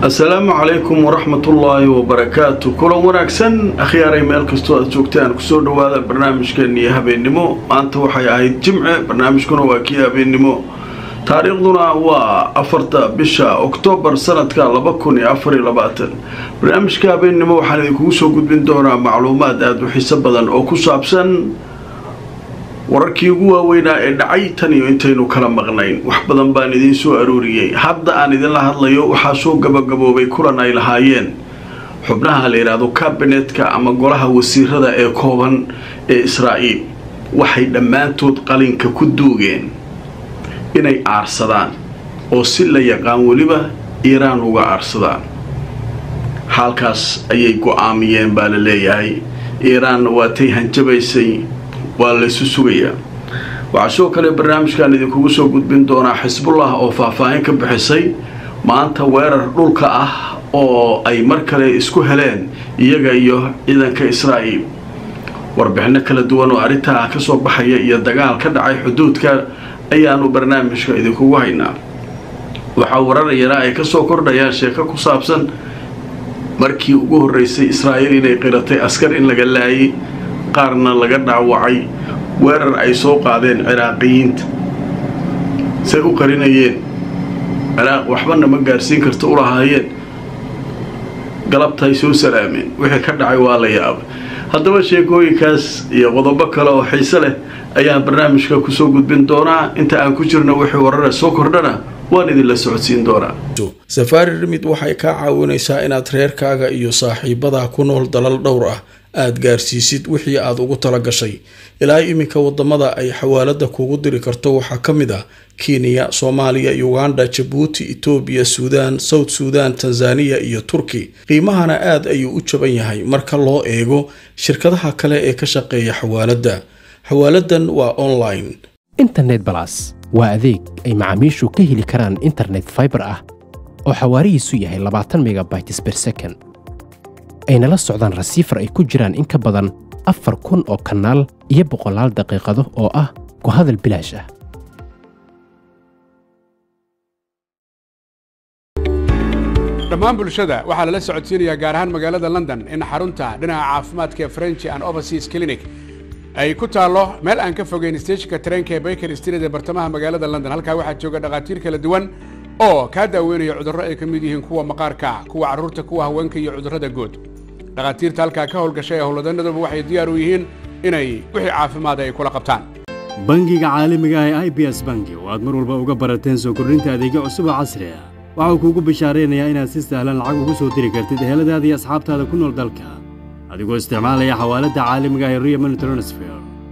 asalaamu calaykum waraxmatullaahi wabarakaatu kulan wanaagsan akhyaaray meel kastoo aad joogtaan kusoo dhawaada barnaamijkeeniyo habeennimo maanta waxay ahayd jimce barnaamijkuna waa kii habeennimo taariikhduna waa afarta bisha oktoobar sanadka laba kun iyo afariyo labaatan barnaamijka habeennimo waxaan idinkugu soo gudbin doonaa macluumaad aada u xiiso badan oo ku saabsan wararkii ugu waaweynaa ee dhacay tan iyo intaynu kala maqnayn wax badan baan idiin soo arooriyey hadda aan idinla hadlayo waxaa soo gabagaboobay kulan ay lahaayeen xubnaha la yidhaahdo kabinetka ama golaha wasiirada ee kooban ee israa'iil waxay dhammaantood qalinka ku duugeen inay aarsadaan oo si la yaqaan weliba iiraan uga aarsadaan halkaas ayay go-aamiyeen baa la leeyahay iiraanna waatay hanjabaysay waa laysu sugayaa waxaa sidoo kale barnaamijkan idinkugu soo gudbin doonaa xisbullah oo faahfaahin ka bixisay maanta weerar dhulka ah oo ay mar kale isku heleen iyaga iyo ciidanka israa'iil warbixino kala duwan oo arrintaa ka soo baxaya iyo dagaal ka dhacay xuduudka ayaanu barnaamijka idinkugu haynaa waxaa wararayana ay kasoo kordhayaan sheeko ku saabsan markii ugu horreysay israa'iil inay qiratay askar in laga laayay qaarna laga dhaawacay weerar ay soo qaadeen ciraaqiyiinta say u qarinayeen ciraaq waxbana ma gaarsiin karta u lahaayeen galabtaay soo salaameen wixii ka dhacay waa la yaabay haddaba sheekooyinkaas iyo qodobo kale oo xiise leh ayaan barnaamijka kusoo gudbin doonaa inta aan ku jirno wixii warare soo kordhana waan idinla socodsiin doonaa safaari rimid waxay kaa caawinaysaa inaad reerkaaga iyo saaxiibadaa ku nool dalal dhowr ah aada gaarsiisid wixii aada ugu tala gashay ilaa iminka wadamada ay xawaalada kugu diri karto waxaa ka mid ah kenya soomaaliya uganda jabuuti etoobiya suudaan south suudan tanzaniya iyo turki qiimahana aad ayuu u jaban yahay marka loo eego shirkadaha kale ee ka shaqeeya xawaaladda xawaaladan waa online internet balas waa adeeg ay macaamiishu ka heli karaan internet faibar ah oo xawaarihiisu yahay labaatan megabytes ber second ayna la socdaan rasiifar ay ku jiraan in ka badan afar kun oo kanaal iyo boqolaal daqiiqado oo ah ku hadal bilaash ah dhammaan bulshada waxaa lala socodsiinayaa gaar ahaan magaalada london in xarunta dhinaca caafimaadka ee french and overseas clinic ay ku taallo meel aan ka fogeyn steejka tareenka ee baker street ee bartamaha magaalada london halkaa waxaa jooga dhakhaatiir kala duwan oo kaa daaweynaya cudurro ay ka mid yihiin kuwa maqaarka kuwa carruurta kuwa haweenka iyo cudurrada guud dhakhaatiirta halkaa ka howlgashay ee howlwadanaduba waxay diyaar u yihiin inay wixii caafimaada ay kula qabtaan bangiga caalamiga ah ee i b s bangi oo aad mar walba uga barateen soo kordhinta adeegyo cusub oo casri ah waxau kuugu bishaaraynayaa inaad si sahlan lacag ugu soo diri kartid eheladaada iyo asxaabtaada ku nool dalka adigoo isticmaalaya xawaaladda caalamiga ah ee rio money transfer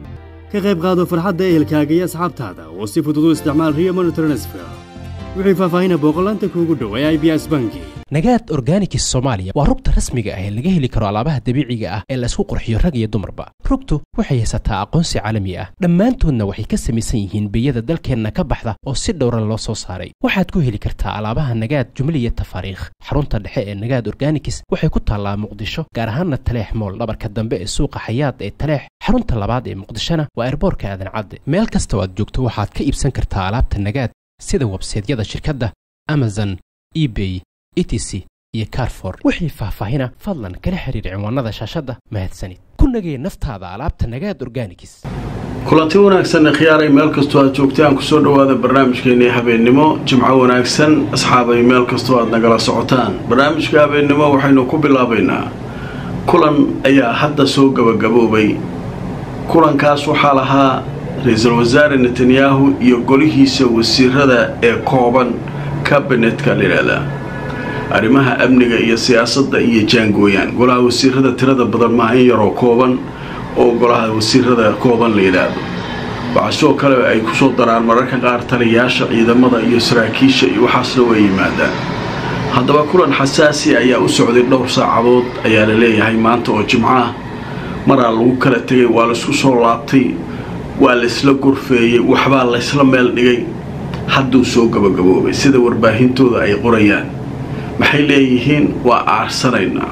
ka qayb qaado farxadda ehelkaaga iyo asxaabtaada oo si fudud u isticmaal rio money transfer wixii faahfaahina booqolaanta kuugu dhow ee i b s bangi nagaad organikis soomaaliya waa rugta rasmiga ah ee laga heli karo alaabaha dabiiciga ah ee laysku qurxiyo rag iyo dumarba rugtu waxay haysataa aqoonsi caalami ah dhammaantoodna waxay ka samaysan yihiin biyada dalkeenna ka baxda oo si dhowran loo soo saaray waxaad ku heli kartaa alaabaha nagaad jumliya tafaariikh xarunta dhexe ee nagaad organikis waxay ku taallaa muqdisho gaar ahaanna taleex mool dhabarka dambe ee suuqa xayaad ee taleex xarunta labaad ee muqdishona waa erboorka aadan cadde meel kasta oo aad joogto waxaad ka iibsan kartaa alaabta nagaad sida websaydyada shirkadda amazon ebay etc iyo carfor wixii faahfaahina fadlan kala xiriir cinwaanada shaashadda mahadsanid ku nagee naftaada alaabta nagaad organikis kulanti wanaagsan khiyaaray meel kastoo aad joogtaan kusoo dhawaada barnaamijkeennii habeennimo jimco wanaagsan asxaabay meel kastoo aad nagala socotaan barnaamijka habeennimo waxaynu ku bilaabaynaa kulan ayaa hadda soo gabagaboobay kulankaas waxaa lahaa ra-iisul wasaare netanyahu iyo golihiisa wasiirada ee kooban kabinetka layidhaahdaa arrimaha amniga iyo siyaasadda iyo jaangooyaan golaha wasiirada tirada badan maaha in yaroo kooban oo golaha wasiirada kooban la yidhaahdo waxaa sidoo kale ay kusoo daraan mararka qaar taliyayaasha ciidamada iyo saraakiisha iyo waxaasna way yimaadaan haddaba kulan xasaasi ayaa u socday dhowr saacadood ayaa la leeyahay maanta oo jimco ah maraa lagu kala tegay waa laysku soo laabtay waa laysla gorfeeyey waxbaa laysla meel dhigay hadduu soo gabagaboobay sida warbaahintooda ay qorayaan maxay leeyihiin waa aarsanaynaa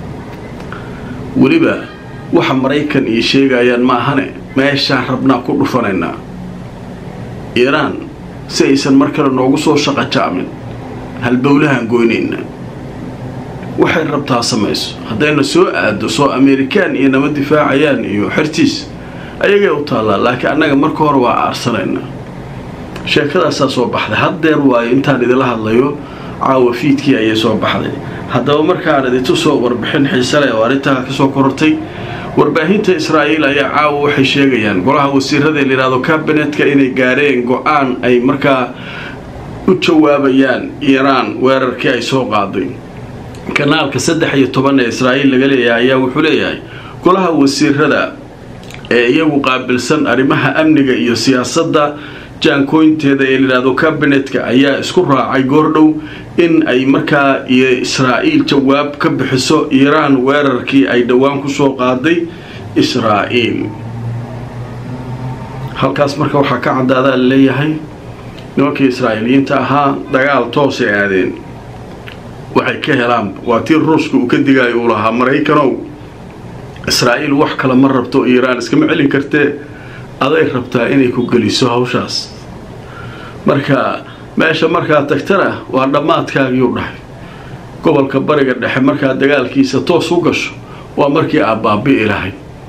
weliba waxa maraykan iyo sheegayaan maahane meeshaan rabnaa ku dhufanaynaa iiraan si aysan mar kale noogu soo shaqajaamin halbowlahaan goynaynaa waxay rabtaa samayso haddayna soo aado soo amerikaan iyo nama difaacayaan iyo xertiis ayagay u taallaa laakiin annaga marka hore waa aarsanayna sheekadaasaa soo baxday haddeer waayo intaan idila hadlayo caawa fiidkii ayay soo baxday haddaba markaan idintu soo warbixin xiisale oo arrintaa ka soo korortay warbaahinta israa'iil ayaa caawa waxay sheegayaan golaha wasiirada ee layidhahdo kabinetka inay gaareen go-aan ay markaa u jawaabayaan iiraan weerarkii ay soo qaaday kanaalka saddex iyo toban ee israa'iil laga leeyahay ayaa wuxuu leeyahay golaha wasiirada ee iyagu qaabilsan arrimaha amniga iyo siyaasadda jaankooynteeda ee layidhahdo kabinetka ayaa isku raacay goordhow in ay markaa iyo israa'iil jawaab ka bixiso iiraan weerarkii ay dhowaan ku soo qaaday israa'iil halkaas marka waxaa ka caddaadaa la leeyahay nimankii israa'iiliyiinta ahaa dagaal toosay aadeen waxay ka helaan waa tii ruushka uu ka digaayo uu lahaa maraykanow israa'iil wax kale ma rabto iiraan iskama celin kartee aday rabtaa inay ku geliso hawshaas marka meesha markaa tagtana waa dhammaadkaagiiu dhahay gobolka bariga dhexe markaa dagaalkiisa toos u gasho waa markii aad baabi'i lahay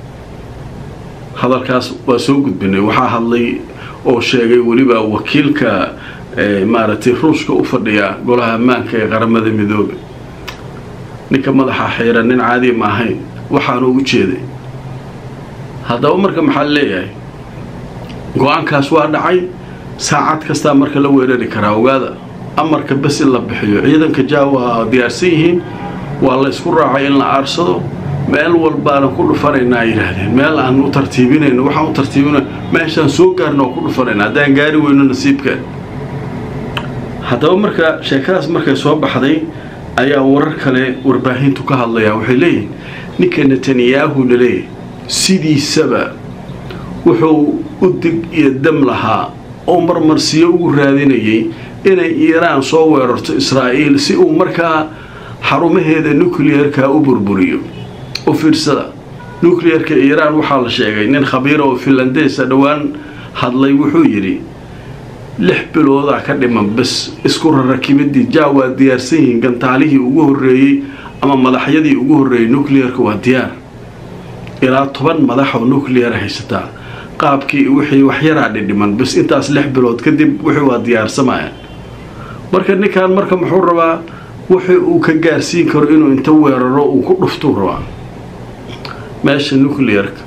hadalkaas waa soo gudbinay waxaa hadlay oo sheegay weliba wakiilka maaragtay ruushka u fadhiya golaha ammaanka ee qaramada midoobe ninka madaxa xiiran nin caadi ma ahayn waxaanu u jeeday haddaba marka maxaa leeyahay go-aankaas waa dhacay saacad kastaa marka la weerari karaa ogaada amarka bes in la bixiyo ciidanka jaa waa diyaarsan yihiin waa la ysku raacay in la aarsado meel walbaana ku dhufanaynaa yidhaahdeen meel aan u tartiibinayno waxaan u tartiibina meeshaan soo gaarna oo ku dhufanayna haddaan gaari weyno nasiibkeen haddaba marka sheekadaas markay soo baxday ayaa warar kale warbaahintu ka hadlayaa waxay leeyihin ninka netanyahu laleeyahy sidiisaba wuxuu u dig iyo dam lahaa oo marmarsiyo ugu raadinayay inay iiraan soo weerarto israa'iil si uu markaa xarumaheeda nucleerka u burburiyo u fiirsada nucleerka iiraan waxaa la sheegay nin khabiira oo finlandeesa dhowaan hadlay wuxuu yidhi lix biloodaa ka dhiman bes isku rarakibidii jaa waa diyaarsan yihiin gantaalihii ugu horreeyey ama madaxyadii ugu horreeyey nucleerka waa diyaar ilaa toban madax oo nucleera haysataa qaabkii wixii waxyaraa dhidhiman bes intaas lix bilood kadib wixii waa diyaarsamayaan marka ninkan marka muxuu rabaa wixii uu ka gaarsiin karo inuu inta weeraro uu ku dhuftuu rabaa meesha nucleerka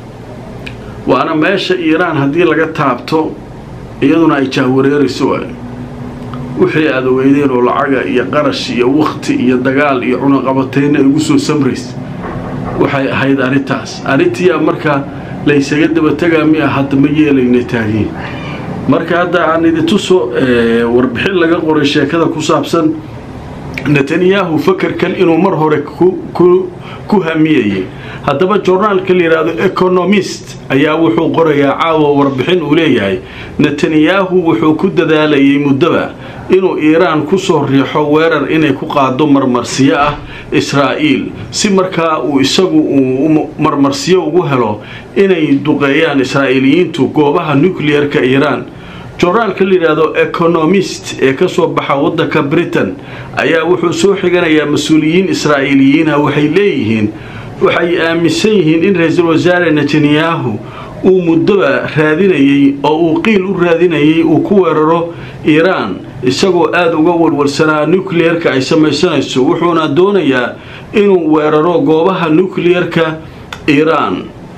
waana meesha iiraan haddii laga taabto iyaduna ay jahwareerayso waay wixii aad ogeydeen oo lacaga iyo qarash iyo wakti iyo dagaal iyo cunaqabateyna ay ugu soo samrays waxay ahayd arrintaas arrintiia marka laysaga dabategaa miya hadda ma yeelayna taagiin marka hadda aan idintuso warbixin laga qoray sheekada ku saabsan netanyahu fakerkan inuu mar hore ku hamiyayay haddaba journaalka la yidhaahdo economist ayaa wuxuu qorayaa caawa warbixin uu leeyahay netanyahu wuxuu ku dadaalayay muddoba inuu iiraan kusoo riixo weerar inay ku qaado marmarsiyo ah israa'iil si markaa uu isagu uu marmarsiyo ugu helo inay duqeeyaan israa'iiliyiintu goobaha nucleerka iiraan journaalka la yidhaahdo economist ee kasoo baxa waddanka britain ayaa wuxuu soo xiganayaa mas-uuliyiin israa'iiliyiina waxay leeyihiin waxay aaminsan yihiin in ra-iisul wasaare netanyahu uu muddoba raadinayey oo uu qiil u raadinayay uu ku weeraro iiraan isagoo aada uga warwarsanaa nucleerka ay samaysanayso wuxuuna doonayaa inuu weeraro goobaha nucleerka iiraan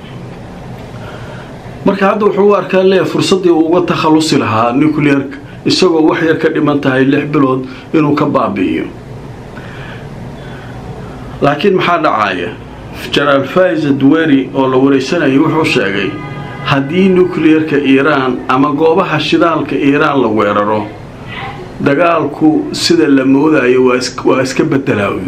marka hadda wuxuu u arkaa lee fursaddii uu uga takhallusi lahaa nucleerka isagoo wax yar ka dhiman tahay lix bilood inuu ka baabi'iyo laakiin maxaa dhacaaya jenaraal faiza duweri oo la wareysanayay wuxuu sheegay haddii nucleerka iiraan ama goobaha shidaalka iiraan la weeraro dagaalku sida la moodayo waa iska bedelaayn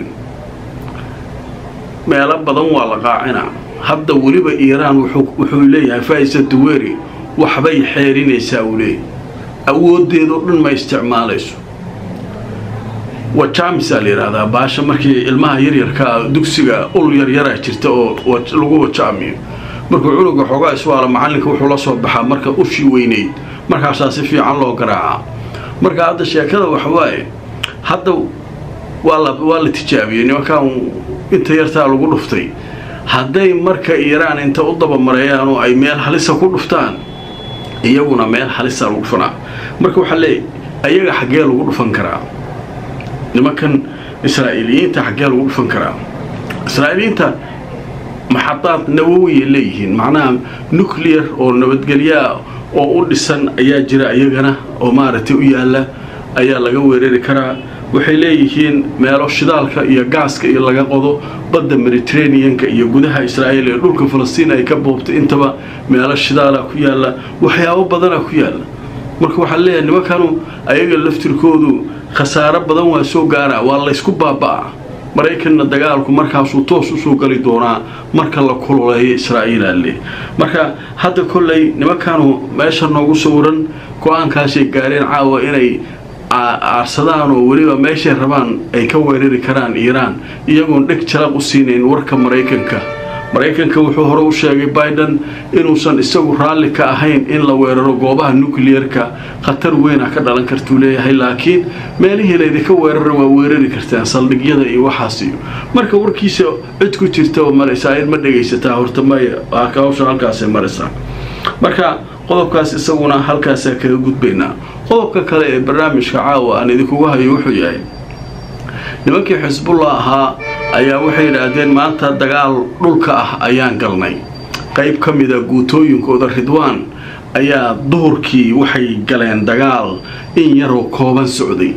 meelo badan waa la qaacinaa hadda weliba iiraan wuxuu leeyahay faiza duweri waxbay xeerinaysaa uu leeyahy awoodeedoo dhan ma isticmaalayso wajamisaa la yidhaahdaa baasha markii ilmaha yaryarkaa dugsiga ul yaryaraa jirta oo lagu wajaamiyo markuu cunuga xoogaa iswaala macalinka wuxuu la soo baxaa marka ushii weynayd markaasaa si fiican loo garaacaa marka hadda sheekada waxawaaye hadda waa la tijaabiyey nimankan inta yartaa lagu dhuftay hadday marka iiraan inta u dabamareeyaan oo ay meel halisa ku dhuftaan iyaguna meel halisa lagu dhufanaa marka waxaa leeyahy ayaga xaggee lagu dhufan karaa nimankan israa'iiliyiinta xaggee lagu dhufan karaa israa'iiliyiinta maxadaad nawowiya leeyihiin macnaha nuclear oo nabadgelyaa oo u dhisan ayaa jira iyagana oo maaragtay u yaalla ayaa laga weerari karaa waxay leeyihiin meelo shidaalka iyo gaaska iyo laga qodo badda mediterraneanka iyo gudaha israa'iil ee dhulka falastiin ay ka boobtay intaba meelo shidaala ku yaalla waxyaabo badana ku yaalla marka waxaa leeyahay nimankanu ayaga laftirkoodu khasaaro badan waa soo gaaraa waa laysku baaba'aa maraykanna dagaalku markaasuu toos usoo gali doonaa marka la kululeeyo israa'iilaale marka hadda kolley nimankanu meesha noogu sawiran go-aankaasay gaareen caawa inay aarsadaan oo weliba meeshay rabaan ay ka weerari karaan iiraan iyagoon dheg jalaq u siinayn warka maraykanka maraykanka wuxuu hore u sheegay biden inuusan isagu raalli ka ahayn in la weeraro goobaha nucleerka khatar weyna ka dhalan kartuu leeyahay laakiin meelihii laydinka weerara waa weerari kartaan saldhigyada iyo waxaas iyo marka warkiisa cid ku jirta israa'iil ma dhegaysataa horta maya hawsha halkaasay maraysaa marka qodobkaas isaguna halkaasaa kaga gudbaynaa qodobka kale ee barnaamijka caawa aan idinkugu hayo wuxuu yahay nimankii xisbullah ahaa ayaa waxay yidhaahdeen maanta dagaal dhulka ah ayaan galnay qayb ka mida guutooyinkooda ridwaan ayaa duhurkii waxay galeen dagaal in yaroo kooban socday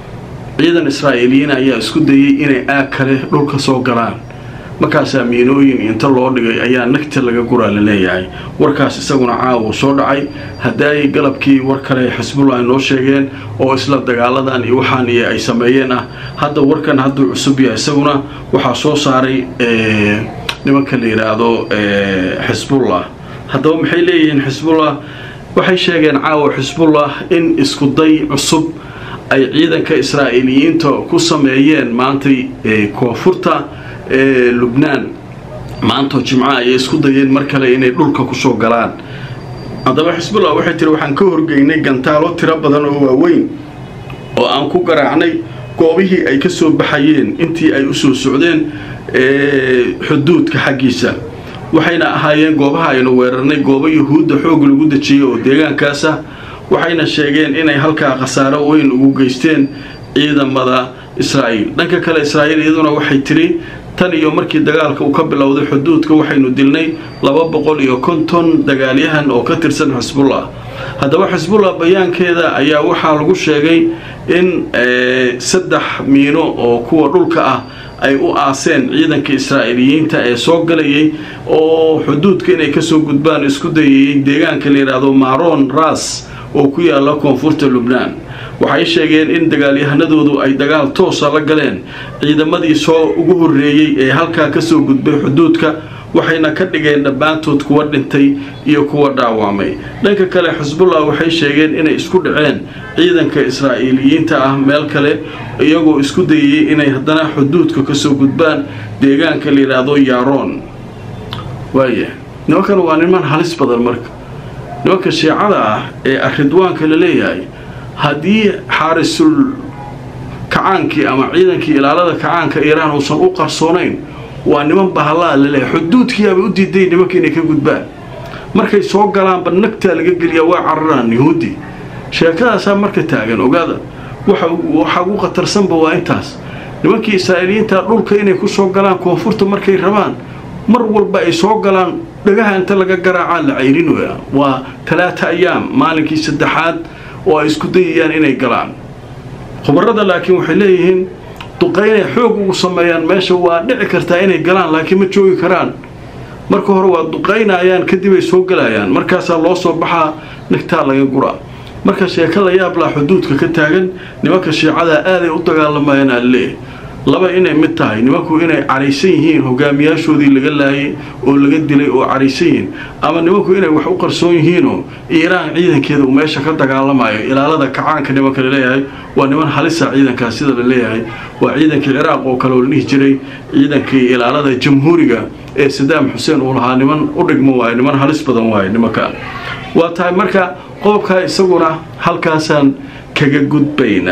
ciidan israa'iiliyiin ayaa isku dayay inay aag kale dhulka soo galaan markaasaa miinooyin inta loo dhigay ayaa nagta laga guraa la leeyahay warkaas isaguna caawa soo dhacay haddaay galabkii war kale xisbullah ay noo sheegeen oo isla dagaaladan iyo waxaan iyo ay sameeyeen ah hadda warkan hadduu cusub yahay isaguna waxaa soo saaray nimanka la yidhaahdo xisbullah haddaba maxay leeyihiin xisbullah waxay sheegeen caawa xisbullah in iskuday cusub ay ciidanka israa'iiliyiinta ku sameeyeen maantay koonfurta ee lubnaan maantoo jimco ayay isku dayeen mar kale inay dhulka kusoo galaan haddaba xisbullah waxay tiri waxaan ka horgeynay gantaalo tiro badan oo waaweyn oo aan ku garaacnay goobihii ay ka soo baxayeen intii ay u soo socdeen xuduudka xaggiisa waxayna ahaayeen goobaha aynu weerarnay goobo yuhuudda xoog lagu dejiyey oo deegaankaas ah waxayna sheegeen inay halkaa khasaaro weyn ugu geysteen ciidamada israa'iil dhanka kale israa'iil iyaduna waxay tiri tan iyo markii dagaalka uu ka bilowday xuduudka waxaynu dilnay laba boqol iyo konton dagaalyahan oo ka tirsan xisbullah haddaba xisbullah bayaankeeda ayaa waxaa lagu sheegay in saddex miino oo kuwa dhulka ah ay u aaseen ciidanka israa'iiliyiinta ee soo galayay oo xuduudka inay kasoo gudbaan isku dayayay deegaanka la yidhaahdo maron ras oo ku yaala koonfurta lubnaan waxay sheegeen in dagaalyahanadoodu ay dagaal toosa la galeen ciidamadii soo ugu horreeyey ee halkaa kasoo gudbay xuduudka waxayna ka dhigeen dhammaantood kuwa dhintay iyo kuwa dhaawacmay dhanka kale xisbullah waxay sheegeen inay isku dhaceen ciidanka israa'iiliyiinta ah meel kale iyagoo isku dayayay inay haddana xuduudka kasoo gudbaan deegaanka la yidhaahdo yaroon waaya nimankan waa niman halis badan marka nimanka shiicada ah ee aridwaanka la leeyahay haddii xaarisul kacaankii ama ciidankii ilaalada kacaanka iiraan uusan u qarsoonayn waa niman bahallaa laleeyahay xuduudkiiabay u diiday nimanka inay ka gudbaan markay soo galaanba nagtaa laga geliyaa waa cararaan yuhuudi sheekadaasaa marka taagan ogaada waxa ugu khatarsanba waa intaas nimankii israa'iiliyiinta dhulka inay ku soo galaan koonfurta markay rabaan mar walba ay soo galaan dhagaha inta laga garaacaa la cayrinooya waa talaata ayaam maalinkii saddexaad oo ay isku dayayaan inay galaan khubarada laakiin waxay leeyihiin duqaynay xoog ugu sameeyaan meesha waa dhici kartaa inay galaan laakiin ma joogi karaan marka hore waa duqaynayaan kadib ay soo galayaan markaasaa loo soo baxaa nagtaa laga guraa marka sheeko la yaablaa xuduudka ka taagan nimanka shiicada aaday u dagaalamayaan alle laba inay mid tahay nimanku inay caraysan yihiin hogaamiyaashoodii laga laayay oo laga dilay oo caraysan yihiin ama nimanku inay wax u qarsoon yihiinoo iiraan ciidankeeda uu meesha ka dagaalamayo ilaalada kacaanka nimanka laleeyahay waa niman halisa ciidankaas sida la leeyahay waa ciidankii ciraaq oo kale oo la dhihi jiray ciidankii ilaalada jamhuuriga ee sadaam xuseen uu lahaa niman u dhigmo waayo niman halis badan waayo nimanka waa tahay marka qodobkaa isaguna halkaasaan kaga gudbaynaa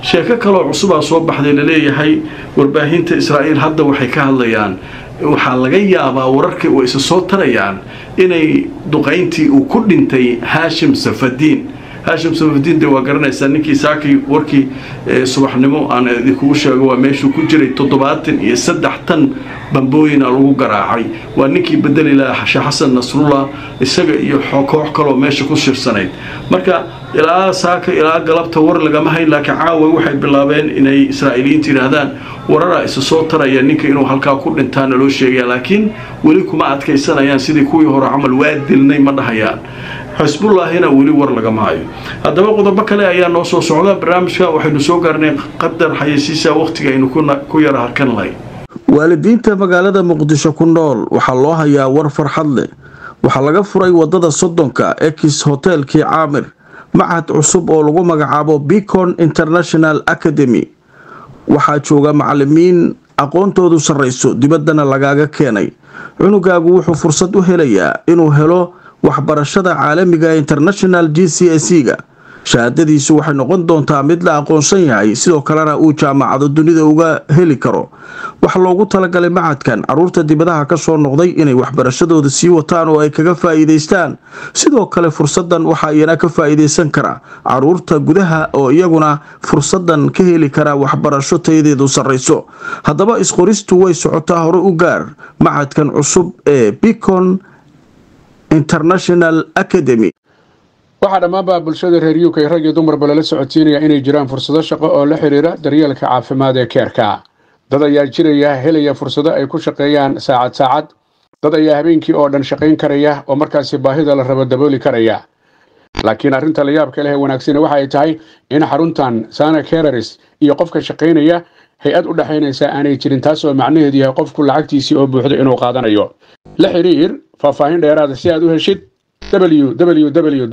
sheeko kaloo cusubaa soo baxday laleeyahay warbaahinta israa'iil hadda waxay ka hadlayaan waxaa laga yaabaa wararka way isa soo tarayaan inay duqayntii uu ku dhintay haashim safadiin haashim safadiin de waa garanaysaa ninkii saakii warkii subaxnimo aan idinkugu sheego waa meeshuu ku jiray toddobaatan iyo saddex tan bambooyina lagu garaacay waa ninkii bedeli lahaa sheekh xasan nasrullah isaga iyo koox kaloo meesha ku shirsanayd marka ilaa saaka ilaa galabta war lagama hayn laakiin caawa waxay bilaabeen inay israa'iiliyiinta yidhaahdaan wararaa isa soo taraya ninka inuu halkaa ku dhintaana loo sheegaya laakiin weli kuma adkaysanayaan sidii kuwii hore camal waa dilnay ma dhahayaan xisbullaahina weli war lagama hayo haddaba qodobo kale ayaa noo soo socda barnaamijka waxaynu soo gaarnay qadar xayeysiisa wakhtiga aynu ku yara harkan lahay waalidiinta magaalada muqdisho ku nool waxaa loo hayaa war farxad leh waxaa laga furay wadada soddonka ex hotelkii caamir machad cusub oo lagu magacaabo bicon international academy waxaa jooga macalimiin aqoontoodu sarrayso dibaddana lagaaga keenay cunugaagu wuxuu fursad u helayaa inuu helo waxbarashada caalamiga international g c s ga shahaadadiisu waxay noqon doontaa mid la aqoonsan yahay sidoo kalena uu jaamacado dunida uga heli karo waxaa loogu talagalay macadkan caruurta dibadaha ka soo noqday inay waxbarashadooda sii wataan oo ay kaga faa'iidaystaan sidoo kale fursadan waxaa iyana ka faa'iidaysan kara caruurta gudaha oo iyaguna fursadan ka heli kara waxbarasho tayadeedu sarrayso haddaba isqoristu way socotaa hore u gaar macadkan cusub ee bicon international academy waxaa dhammaanba bulshada reer uk rag iyo dumarba lala socodsiinaya inay jiraan fursado shaqo oo la xidhiira daryeelka caafimaad ee keerka dad ayaa jiraya helaya fursado ay ku shaqeeyaan saacad saacad dad ayaa habeenkii oo dhan shaqayn karaya oo markaasi baahida la rabo dabooli karaya laakiin arrinta la yaabka leh ee wanaagsani waxa ay tahay in xaruntan sana kereris iyo qofka shaqaynaya hay-ad u dhexaynaysa aanay jirin taasoo macnaheedu yahay qofku lacagtiisii oo buuxdo inuu qaadanayo la xidhiir faahfaahin dheeraada si aad u heshid www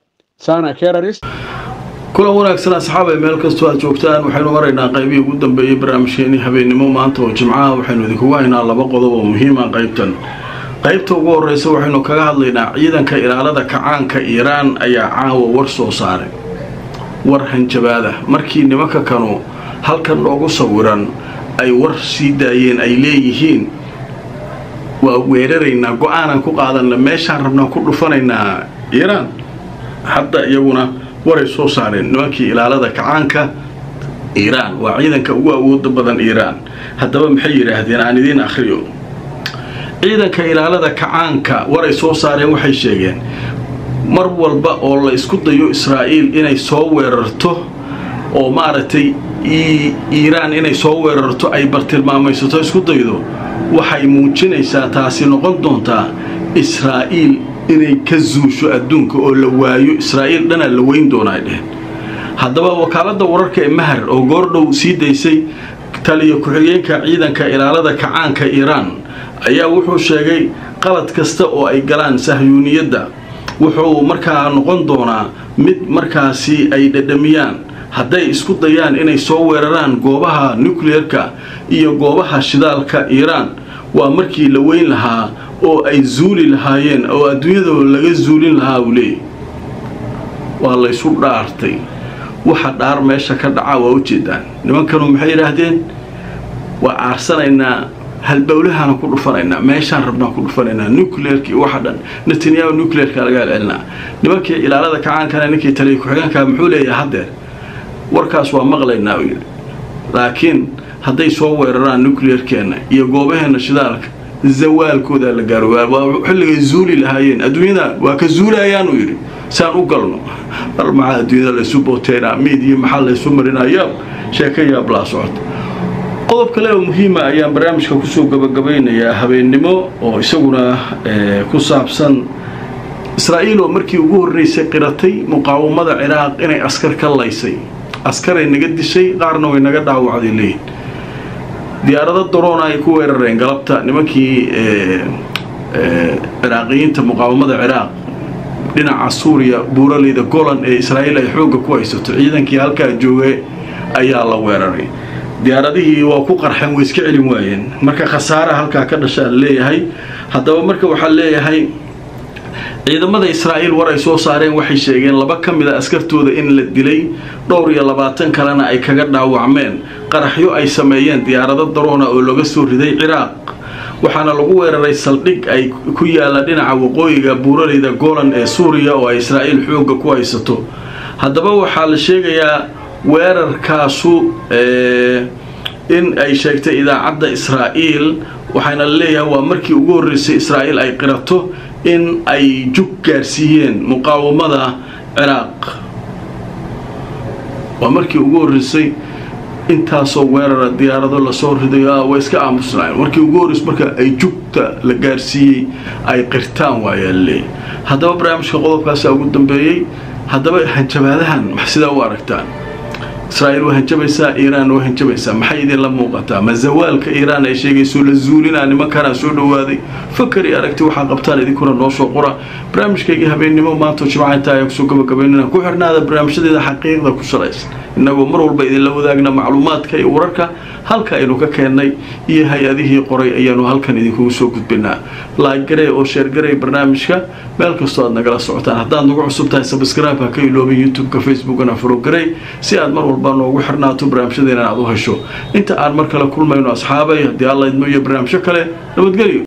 kulan wanaagsan asxaabay meel kastoo aad joogtaan waxaynu maraynaa qaybihii ugu dambeeyey barnaamijkeenii habeennimo maanta oo jimcaha waxaynu idinkugu haynaa laba qodob oo muhiima qaybtan qaybta ugu horeysa waxaynu kaga hadlaynaa ciidanka ilaalada kacaanka iiraan ayaa caawa war soo saaray war hanjabaada markii nimanka kanu halkan noogu sawiran ay war sii daayeen ay leeyihiin waa weeraraynaa go-aanaan ku qaadanna meeshaan rabnaan ku dhufanaynaa iiraan hadda iyaguna waray soo saareen nimankii ilaalada kacaanka iiraan waa ciidanka ugu awooda badan iiraan haddaba maxay yidhaahdeen aan idiin akhriyo ciidanka ilaalada kacaanka waray soo saareen waxay sheegeen mar walba oo la isku dayo israa'iil inay soo weerarto oo maaragtay iiraan inay soo weerarto ay bartilmaamaysato isku daydo waxay muujinaysaa taasi noqon doontaa israa'iil inay ka zuusho adduunka oo la waayo israa'iil dhanaa la weyn doonaa dheheen haddaba wakaaladda wararka ee mahar oo goordhow sii daysay taliyo ku-xigeenka ciidanka ilaalada kacaanka iiraan ayaa wuxuu sheegay qalad kasta oo ay galaan sahyuuniyadda wuxuu markaa noqon doonaa mid markaasi ay dhadhamiyaan hadday isku dayaan inay soo weeraraan goobaha nukleerka iyo goobaha shidaalka iiraan waa markii la weyn lahaa oo ay zuuli lahaayeen oo adduunyadoo laga zuulin lahaa uu leeyay waa laysu dhaartay waxa dhaar meesha ka dhaca waa ujeedaan nimankanu maxay yidhaahdeen waa aarsanaynaa halbowlahaana ku dhufanaynaa meeshaan rabnaan ku dhufanaynaa nucleerka iyo waxa dhan netanyahu nucleerka laga celcelinaa nimankii ilaalada kacaankana ninkii taliya ku-xigeenka muxuu leeyahay haddeer warkaas waa maqlaynaa uu yidhi laakiin hadday soo weeraraan nucleerkeenna iyo goobaheenna shidaalka zawaalkoodaa la gaaro waa xilligay zuuli lahaayeen adduunyada waa ka zuulayaan uu yidhi saan u galno mar maxaa adduunyada laysu booteynaa miidiya maxaa laysu marinaa yaab sheeka yaab laa socota qodob kale oo muhiima ayaan barnaamijka kusoo gabagabaynayaa habeennimo oo isaguna ku saabsan israa'iil oo markii ugu horreysay qiratay muqaawamada ciraaq inay askar ka laysay askaray naga dishay qaarna way naga dhaawacday leeyihin diyaarado daroona ay ku weerareen galabta nimankii ciraaqiyiinta muqaawamada ciraaq dhinaca suuriya buuraleyda golan ee israa'iil ay xoogga ku haysato ciidankii halkaa jooga ayaa la weeraray diyaaradihii waa ku qarxeen way iska celin waayeen marka khasaara halkaa ka dhashaa la leeyahay haddaba marka waxaa leeyahay ciidamada israa'iil war ay soo saareen waxay sheegeen laba ka mid a askartooda in la dilay dhowr iyo labaatan kalena ay kaga dhaawacmeen qaraxyo ay sameeyeen diyaarado daroona oo laga soo riday ciraaq waxaana lagu weeraray saldhig ay ku yaalla dhinaca waqooyiga buuraleyda golan ee suuriya oo ay israa'iil xoogga ku haysato haddaba waxaa la sheegayaa weerarkaasu in ay sheegtay idaacadda israa'iil waxaana la leeyahay waa markii ugu horreysay israa'iil ay qirato in ay jug gaarsiiyeen muqaawamada ciraaq waa markii ugu horreysay intaasoo weerara diyaarado lasoo riday way iska aamusnaayeen markii ugu horreysay marka ay jugta la gaarsiiyey ay qirtaan waayaa laleeyahy haddaba barnaamijka qodobkaasaa ugu dambeeyey haddaba hanjabaadahan sidaa u aragtaan israa'iil waa hanjabaysaa iiraan waa hanjabaysaa maxay idinla muuqataa ma zawaalka iiraan ay sheegayso la zuulinaa nimankanaa soo dhowaaday fakar iyo aragti waxaa qabtaan idinkuna noo soo qora barnaamijkaygii habeennimo maantoo jimca intaa ayaa kusoo gabagabaynana ku xirnaada barnaamijyadeeda xaqiiqda ku salaysan innagoo mar walba idinla wadaagna macluumaadka iyo wararka halka aynu ka keennay iyo hay-adihii qoray ayaanu halkan idinkugu soo gudbinaa laaggarey oo sheergarey barnaamijka meel kastoo aad nagala socotaan haddaad nagu cusub tahay sabscribe ha ka iloobin youtube-ka facebookana forogarey si aad mar walba noogu xirnaato barnaamijyadeena aad u hesho inta aan mar kale kulmayno asxaabay haddii alla idmo iyo barnaamijyo kale nabadgelyo